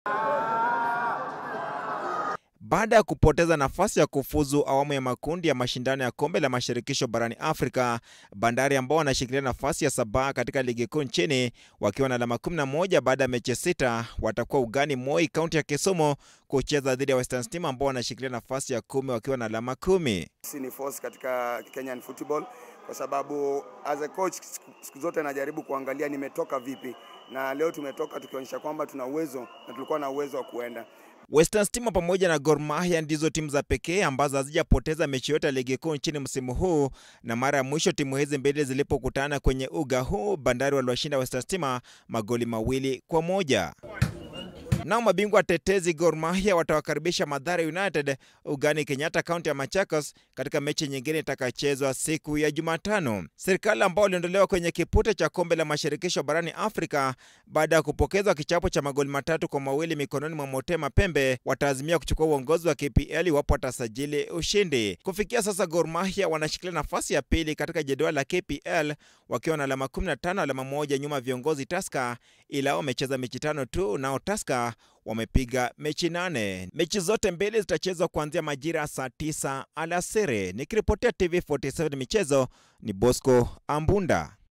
Baada ya kupoteza nafasi ya kufuzu awamu ya makundi ya mashindano ya kombe la mashirikisho barani Afrika, Bandari ambao wanashikilia nafasi ya saba katika ligi kuu nchini wakiwa na alama 11 baada ya mechi sita, watakuwa ugani Moi, kaunti ya Kisumu kucheza dhidi ya Western Stima ambao wanashikilia nafasi ya kumi wakiwa na alama kumi. Sisi ni force katika Kenyan football kwa sababu as a coach siku zote najaribu kuangalia nimetoka vipi, na leo tumetoka tukionyesha kwamba tuna uwezo na tulikuwa na uwezo wa kuenda Western Stima pamoja na Gor Mahia ndizo timu za pekee ambazo hazijapoteza mechi yote ya ligi kuu nchini msimu huu, na mara ya mwisho timu hizi mbili zilipokutana kwenye uga huu, Bandari waliwashinda Western Stima magoli mawili kwa moja. Nao mabingwa tetezi Gor Mahia watawakaribisha Mathare United ugani Kenyatta, kaunti ya Machakos katika mechi nyingine itakachezwa siku ya Jumatano. Serikali ambao waliondolewa kwenye kipute cha kombe la mashirikisho barani Afrika baada ya kupokezwa kichapo cha magoli matatu kwa mawili mikononi mwa Motema Pembe wataazimia kuchukua uongozi wa KPL iwapo watasajili ushindi. Kufikia sasa, Gor Mahia wanashikilia nafasi ya pili katika jedwali la KPL wakiwa na alama 15, alama moja nyuma viongozi Tusker, ila wamecheza mechi tano tu, nao Tusker wamepiga mechi nane. Mechi zote mbili zitachezwa kuanzia majira saa tisa alasiri. Nikiripotia TV 47 michezo ni Bosco Ambunda.